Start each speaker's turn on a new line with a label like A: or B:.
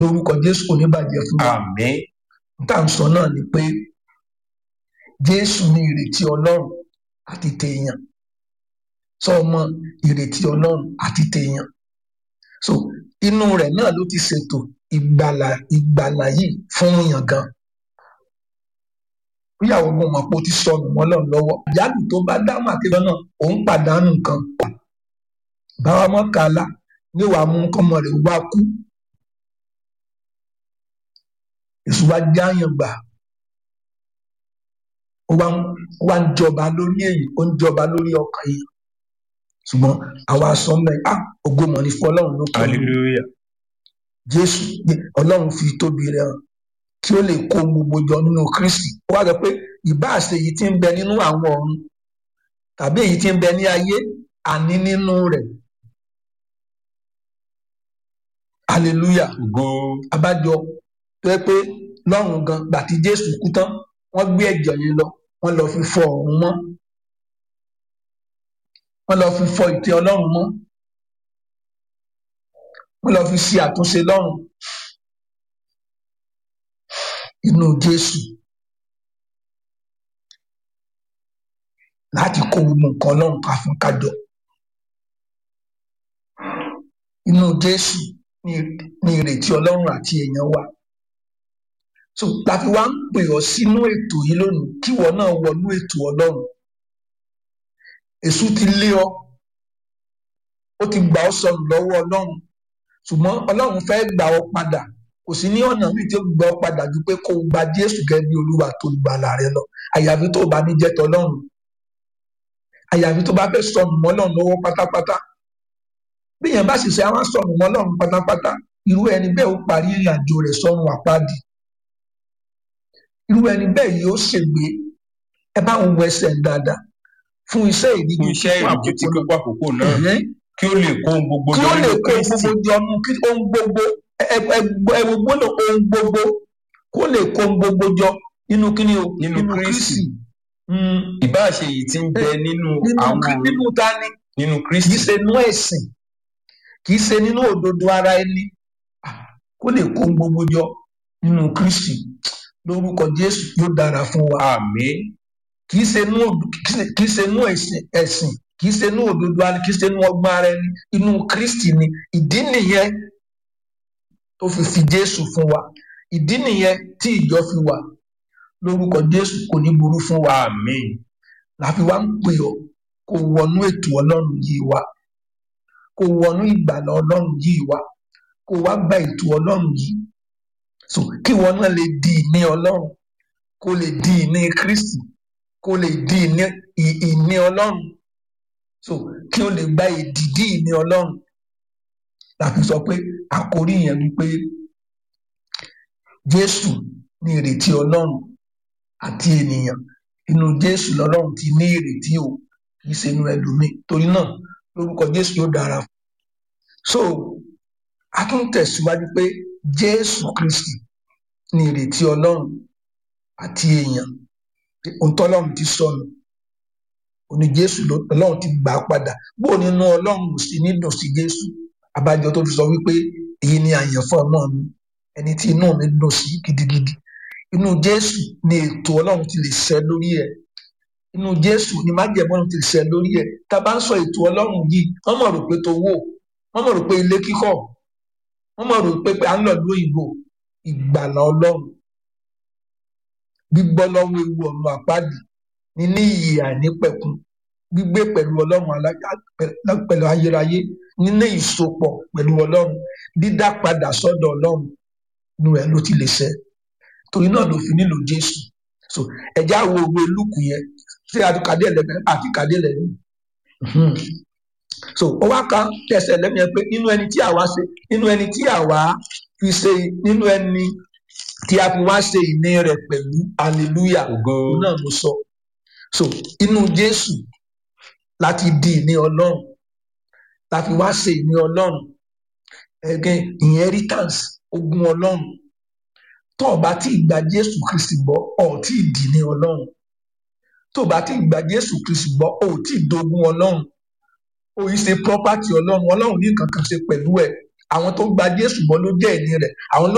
A: lórúkọ jésù kò ní bàjẹ́ fún wa
B: àmín
A: tá à ń sọ náà ni pé jésù ní ìrètí ọlọ́run àti tèèyàn sọ ọmọ ìrètí ọlọ́run àti tèèyàn so inú rẹ̀ náà ló ti ṣètò ìgbàlà ìgbàlà yìí fún yàn gan ìyàwó mo mọ̀ pé ó ti sọnù mọ́ lọ́run lọ́wọ́ ìyáàlú tó bá dáhùn àkẹ́kọ̀ọ́ náà òun pàdánù nǹkan báwa mọ́ kàlá ní wàá mú kọ́mọ rẹ̀ wá kú èso wa jáyàn gbà ó wá ń ó wá ń jọba lórí èyí ó ń jọba lórí ọkàn yìí ṣùgbọ́n àwa sọ mẹ ah ògo mọ ní fún Ọlọ́run ló kọ
B: hallelujah
A: Jésù Ọlọ́run fi tóbi rẹ̀ hàn kí ó lè kó gbogbo jọ nínú Kristi ó wá sọ pé ìbáà ṣe èyí tí ń bẹ nínú àwọn ọ̀run tàbí èyí tí ń bẹ ní ayé àní nínú rẹ̀ hallelujah
B: ògo
A: abájọ tó yẹ pé lọ́run gan gbàtí Jésù kú tán wọ́n gbé ẹ̀jẹ̀ yẹn lọ wọ́n lọ fi fọ ọ̀run mọ́ wọ́n lọ fi fọ ìtẹ́ Ọlọ́run mọ́ wọ́n lọ fi ṣe àtúnṣe lọ́run inú Jésù láti kó gbogbo nǹkan Ọlọ́run ká fún kájọ inú Jésù ní ní ìrètí Ọlọ́run àti èèyàn wa so láti wá ń pè ọ́ sínú ètò yìí lónìí kíwọ náà wọnú ètò Ọlọ́run èṣù ti lé ọ ó ti gbà ọ́ sọnù lọ́wọ́ Ọlọ́run ṣùgbọ́n Ọlọ́run fẹ́ gbà ọ́ padà kò sí ní ọ̀nà míì tí ó gbà ọ́ padà ju pé kó o gba Jésù gẹ́gẹ́ bí Olúwa tó gbàlà rẹ lọ àyàfi tó o bá ní jẹ́ tọlọ́run àyàfi tó bá fẹ́ sọnù mọ́ Ọlọ́run lọ́wọ́ pátápátá bí èèyàn bá sì ṣe àwọn sọnù mọ́ Ọlọ́run pátápátá irú ẹni bẹ́ẹ̀ ó parí ìrìn àjò rẹ̀ sọ́run àpáàdì irú ẹni bẹ́ẹ̀ yóò ṣègbé ẹ bá ń wọ ẹsẹ̀ dáadáa fún iṣẹ́ ìdíje
B: fún iṣẹ́ ìrìnàjò tí pípa àkókò náà
A: Ẹ̀hẹ́n.
B: kí ó lè kó ohun gbogbo
A: kí
B: jọ
A: ó lè
B: nínú
A: kó
B: Kristi
A: gbogbo jọ nu kí ohun gbogbo ẹwọ gbọ́dọ̀ ohun gbogbo kó lè kó ohun gbogbo jọ nínú kíni o
B: Nínú Kristi.
A: Mm,
B: ìbáà ṣe èyí tí ń bẹ nínú
A: nínú
B: àwọn
A: Krí- nínú ta ni
B: nínú
A: kì
B: Kristi
A: í ṣe inú ẹ̀sìn kì í ṣe nínú òdodo ara ẹni Ah, kó lè kó ohun gbogbo jọ nínú Kristi lórúkọ Jésù yóò dára fún wa
B: àmín
A: kì í ṣe inú òd- kì í ṣe- kì í ṣe inú ẹ̀sìn ẹ̀sìn kì í ṣe inú òdodo ara kì í ṣe inú ọgbọ́n ara ẹni inú Kristi ni ìdí nìyẹn tó fi fi Jésù fún wa ìdí nìyẹn tí ìjọ fi wà lórúkọ Jésù kò ní burú fún wa
B: àmín
A: láfi wá ń pè ọ́ kó wọnú ètò Ọlọ́run yìí wá kó wọnú ìgbàlà Ọlọ́run yìí wá kó wá gba ètò Ọlọ́run yìí so kí wọn náà lè di ìní Ọlọ́run kó lè di ìní Kristi kó lè di ìní ì- ìní Ọlọ́run so kí o lè gba ìdìdí ìní Ọlọ́run láfi sọ pé àkórí yẹn wípé Jésù ní ìrètí Ọlọ́run àti ènìyàn inú Jésù lọ́lọ́run ti ní ìrètí o kì í ṣe inú ẹlòmíì torí náà lórúkọ Jésù yóò dára so a tún tẹ̀síwájú pé Jésù Kristi ní ìrètí Ọlọ́run àti èèyàn ohun tọ́lọ́run ti sọnù òní Jésù ló- Ọlọ́run ti gbà á padà bó nínú Ọlọ́run ò sí ní dùn sí Jésù abájọ tó fi sọ wípé èyí ni àyànfọ́ ọmọ mi ẹni tí inú mi dùn sí gidigidi inú Jésù ni ètò Ọlọ́run ti lè ṣẹ lórí ẹ̀ inú Jésù ni májẹ̀mú Ọlọ́run ti lè ṣẹ lórí ẹ̀ tá a bá ń sọ ètò Ọlọ́run yìí wọ́n mọ̀ rò pé tó wò wọ́n mọ̀ rò pé ilé kíkọ́ wọ́n mọ̀ rò pé pé à ń lọ lóyìnbó ìgbàlà Ọlọ́run gbígbọ́ lọ́wọ́ ewu ọ̀run àpáàdì níní iyì àìnípẹ̀kun gbígbé pẹ̀lú Ọlọ́run alájà- pẹ̀- pẹ̀lú ayérayé níní ìsopọ̀ pẹ̀lú Ọlọ́run dídá padà sọ́dọ̀ Ọlọ́run inú ẹ̀ ló ti lè ṣẹ torí náà ló fi nílò Jésù so ẹ̀já wo òwe lùkù yẹn ṣé àtúkàdé ẹ̀lẹ́gbẹ̀ẹ́ àti kàdé ẹ̀lẹ́gbẹ̀ẹ́ Mhm. so ó wá kan tẹsẹ̀ lẹ́nu yẹn pé nínú ẹni tí àwa ṣe nínú ẹni tí àwa fi ṣe nínú ẹni tí a fi wá ṣe ìní rẹ̀ pẹ̀lú hallelujah
B: ògo
A: òun náà ló sọ so inú Jésù láti di ìní Ọlọ́run la fi wá ṣe ìní Ọlọ́run ẹgẹ inheritance ogún Ọlọ́run tó o bá tí ì gba Jésù Kristi gbọ́ ọ ò tí ì dì ní Ọlọ́run tó o bá tí ì gba Jésù Kristi gbọ́ ọ ò tí ì dogun Ọlọ́run o yìí ṣe property Ọlọ́run Ọlọ́run ní nǹkan kan ṣe pẹ̀lú ẹ̀ àwọn tó gba Jésù gbọ́ ló jẹ́ ìní rẹ̀ àwọn ló